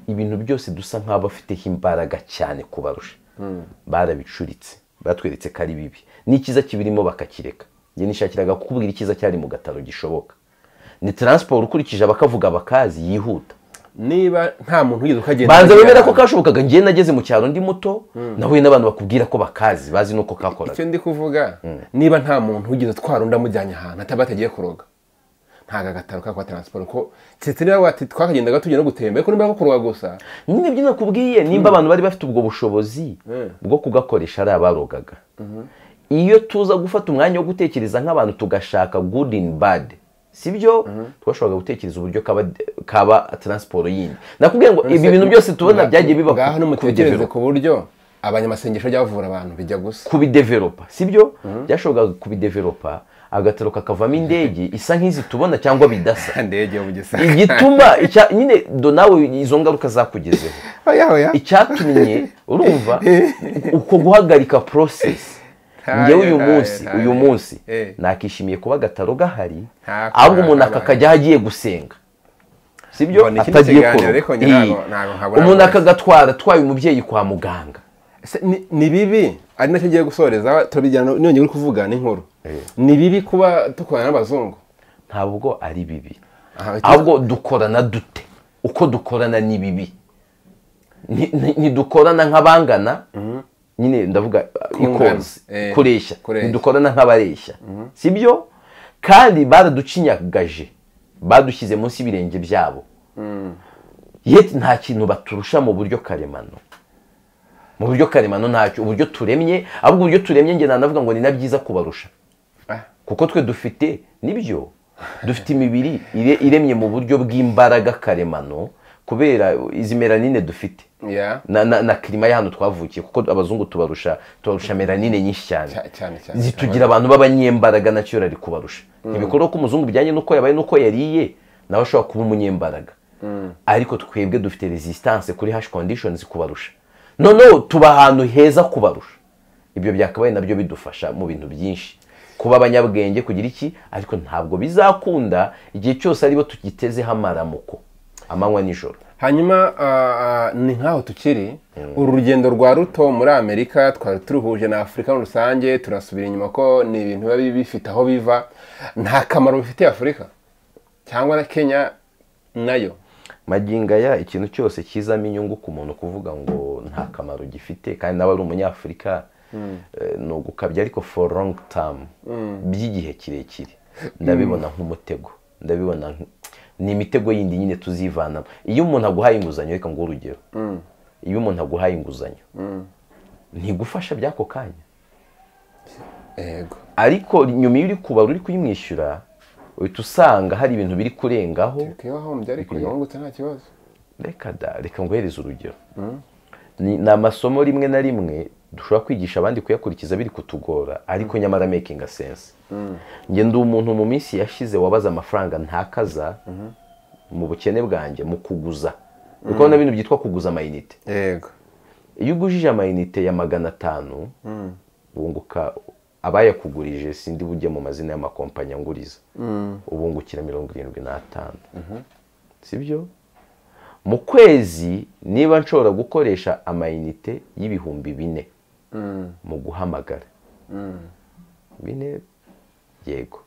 ibintu byose dusa nk'aho bafiteho imbaraga cyane kubarusha barabicuritse batweretse ko ari bibi n'ikiza kibirimo bakakireka njye nishakiraga kukubwira icyiza cyari mu gataro gishoboka ni taransiporo ukurikije abakavuga bakazi yihuta niba nta muntu wigeze ukagenda banza wemera ko ntibigende. kashobokaga njyewe nageze mu cyaro ndi muto nahuye n'abantu bakubwira ko bakazi bazi n'uko kakoraga icyo ndi kuvuga niba nta muntu wigeze utwara undi amujyanye ahantu ataba atagiye kuroga ntabwo agataro kakwa taransiporo ko keretse niba wati twakagendaga tujya no gutembera ariko niba kuroga gusa nyine ibyo nakubwiye nimba abantu bari bafite ubwo bushobozi bwo kugakoresha ari abarogaga iyo tuza gufata umwanya wo gutekereza nk'abantu tugashaka good in bad sibyo twashoboraga gutekereza uburyo kaba, kaba taransiporo yindi nakubwiye ngo ibi bintu byose tubona byagiye biba ngaho ku- ku nimutekereze bidevelopa- ku buryo abanyamasengesho bajya bavura abantu bijya gusa kubideveropa sibyo byashoboraga kubideveropa agataro kakavamo indege isa nk'izi tubona cyangwa bidasa ndege yo mu gisaka igituma icya- nyine do nawe izo ngaruka zakugezeho oya oya icyatumye urumva uko guhagarika porosesi Ntayo, ngewe uyu ntayo, munsi ntayo. uyu munsi Eh. nakishimiye kuba agataro gahari Ntako, ahubwo umuntu nakabaye. akakajyaho agiye gusenga sibyo Mbona iki ni atagiye ikiganiro, kuroga. ariko nyirago Iyi. ntago nkabura umuntu rwose. akagatwara atwaye umubyeyi kwa muganga Se- ni- ni bibi ari nacyo ngiye gusoreza turabijyana niyongeye uri kuvuga n'inkuru ni bibi kuba dukorana n'abazungu ntabwo ari bibi Aha, iki- ahubwo dukorana dute uko dukorana ni bibi Nti- nti- ntidukorana nk'abangana nyine ndavuga Kungana, ikozi eh, kureshya kureshya. ntidukorana nk'abareshya sibyo kandi baraducinyagaje badushyize munsi y'ibirenge byabo yeti nta kintu baturusha mu buryo karemano mu buryo karemano ntacyo uburyo turemye ahubwo uburyo turemye njye nanavuga ngo ni na byiza kubarusha Ah, kuko twe dufite nibyo dufite imibiri ire- iremye mu buryo bw'imbaraga karemano kubera izi melanine dufite ya na, na, na kirima ya hano twavukiye kuko abazungu tubarusha tubarusha melanine nyinshi cyane Cya- cyane cyane zitugira abantu b'abanyembaraga nacyo ari kubarusha ibikorwa ko umuzungu bijyanye n'uko yabaye n'uko yariye nawe ashobora kuba umunyembaraga ariko twebwe dufite resistance kuri hash conditions kubarusha noneho tuba ahantu heza kubarusha ibyo byakabaye nabyo bidufasha mu bintu byinshi kuba abanyabwenge kugira iki ariko ntabwo bizakunda igihe cyose aribo tugitezeho amaramuko amanywa nijoro hanyuma ah, ah, ni nk'aho tukiri uru rugendo rwa ruto muri amerika twari turuhuje na afurika muri rusange turasubira inyuma ko ni ibintu biba bifite aho biva nta kamaro bifitiye afurika cyangwa na kenya nayo magingo aya ikintu cyose kizamo inyungu ku muntu kuvuga ngo nta kamaro gifite kandi nawe ari umunyafurika eh, ni ugukabya ariko for long term by'igihe kirekire ndabibona nk'umutego ndabibona nk- ni imitego yindi nyine tuzivanamo iyo umuntu aguhaye inguzanyo reka ngo urugero iyo umuntu aguhaye inguzanyo ntigufasha by'ako kanya yego ariko nyuma iyo uri kubara uri kuyimwishyura uhita usanga hari ibintu biri kurengaho kibahombye ariko yungutse nta kibazo reka da reka nguhereze urugero ni ni amasomo rimwe na rimwe dushobora kwigisha abandi kuyakurikiza biri kutugora ariko nyamara making sense nge ndi umuntu mu minsi yashize wabaza amafaranga ntakaza mu bukene bwanjye mu kuguza kuko na bintu byitwa kuguza amayinite yego iyo ugujije amayinite ya magana atanu bunguka abayakugurije sindi bujye mu mazina y'amakompanyi anguriza ubungukira mirongo irindwi n'atanu sibyo mu kwezi niba nshobora gukoresha amayinite y'ibihumbi bine mu guhamagara bine yego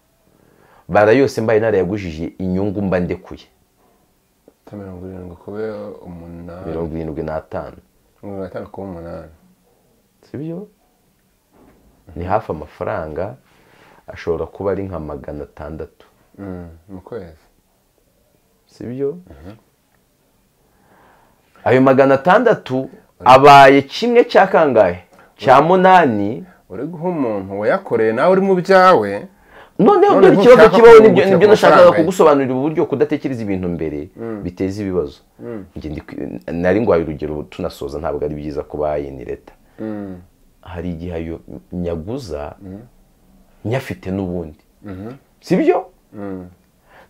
bara yose mbaye narayagujije inyungu mba ndekuye ta mirongo irindwi kube umunani mirongo irindwi n'atanu mirongo itanu kuba umunani sibyo ni hafi amafaranga ashobora kuba ari nka magana atandatu Mm, mu kwezi sibyo ayo magana atandatu abaye kimwe cya kangahe cya munani uri guha umuntu wayakoreye nawe uri mu byawe noneho Noneho dore ikibazo ushaka kibaho kumwungukira nibyo nibyo ku nashakaga mafaranga ye. kugusobanurira uburyo kudatekereza ibintu mbere biteza ibibazo Njye ndi kwi- nari ngwaye urugero tunasoza ntabwo ari byiza kuba yini leta Mm, hari igihe ayo nyaguza nyafite n'ubundi sibyo mm.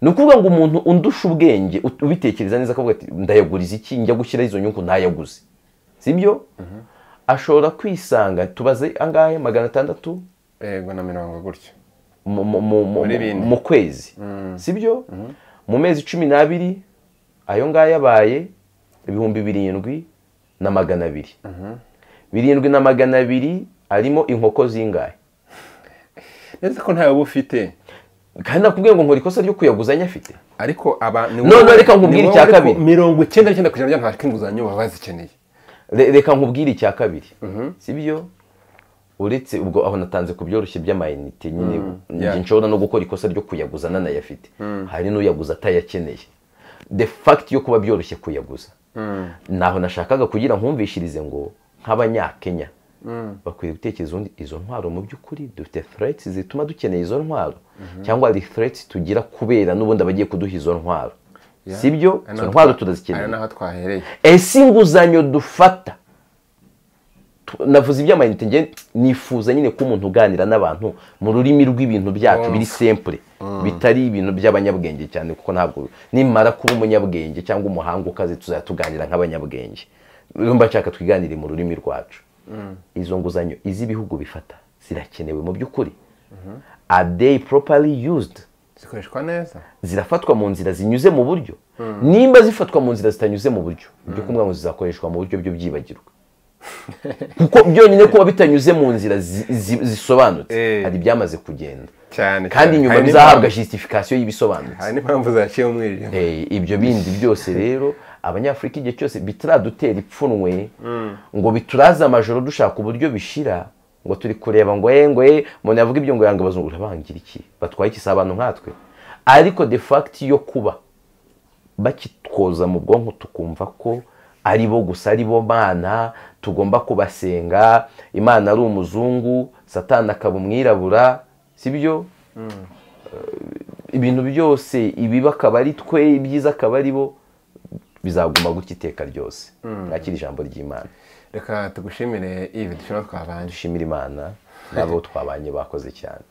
ni ukuvuga ngo umuntu undusha ubwenge ut- ubitekereza neza akavuga ati ndayaguriza iki njya gushyiraho izo nyungu ntayaguze sibyo ashobora kwisanga tubaze angahe magana atandatu yego na mirongo gutyo mu- mu- mu- mu- Muri bine. mu kwezi sibyo mu mezi cumi n'abiri ayo ngayo yabaye ibihumbi birindwi na magana abiri birindwi na magana abiri arimo inkoko zingahe neza ko ntawe uba ufite kandi nakubwiye ngo nkora ikosa ryo kuyaguza afite ariko aba ni None wowe- reka nkubwire ni wowe icya ariko kabiri. mirongo icyenda n'icyenda ku ijana bya nta kinguzanyo baba bazikeneye Re- reka nkubwire icya kabiri sibyo uretse ubwo aho natanze ku byoroshye by'amayinite nyine yeah. njye nshobora no gukora ikosa ryo kuyaguza nanayafite hari n'uyaguza atayakeneye the fact yo kuba byoroshye kuyaguza naho nashakaga kugira nkumvishirize ngo nk'abanyakenya bakwiye gutekereza ubundi izo ntwaro mu by'ukuri dufite threats zituma dukeneye izo ntwaro cyangwa hari threats tugira kubera n'ubundi abagiye kuduha izo ntwaro sibyo Ari izo naho ntwaro twa- turazikeneye ari naho twahereye ese inguzanyo dufata Tu- navuze iby'amayinite nge nifuza nyine ko umuntu uganira n'abantu mu rurimi rw'ibintu byacu biri simple bitari ibintu by'abanyabwenge cyane kuko ntabwo nimara kuba umunyabwenge cyangwa umuhanga ukaze tuzajya tuganira nk'abanyabwenge urumva nshaka twiganire mu rurimi rwacu izo nguzanyo iz'ibihugu bifata zirakenewe mu by'ukuri are they properly used zikoreshwa neza zirafatwa mu nzira zinyuze mu buryo nimba zifatwa mu nzira zitanyuze mu buryo ibyo kumwe zizakoreshwa mu buryo byo byibagirwa kuko byonyine kuba bitanyuze mu nzira zi- zi- zisobanutse Eh. hari ibyamaze kugenda cyane kandi cyane. nyuma Hari bizahabwa n'impamvu- justification y'ibisobanutse hari n'impamvu zaciye umwijima Eh, ibyo bindi byose rero abanyafurika igihe cyose bitaradutera ipfunwe ngo bituraze amajoro dushaka uburyo bishira ngo turi kureba ngo ye ngo ye umuntu yavuga ibyo ngo yanga abazungu urabangira iki batwaye iki si abantu nkatwe ariko de fact yo kuba bakitwoza mu bwonko tukumva ko ari bo gusa ari bo mana tugomba kubasenga imana ari umuzungu satani akaba umwirabura si byo ibintu byose ibibi akaba ari twe ibyiza akaba ari bo bizaguma gutya iteka ryose mwakira ijambo ry'imana reka tugushimire ibi dushobora twabanje dushimire imana n'abo twabanye bakoze cyane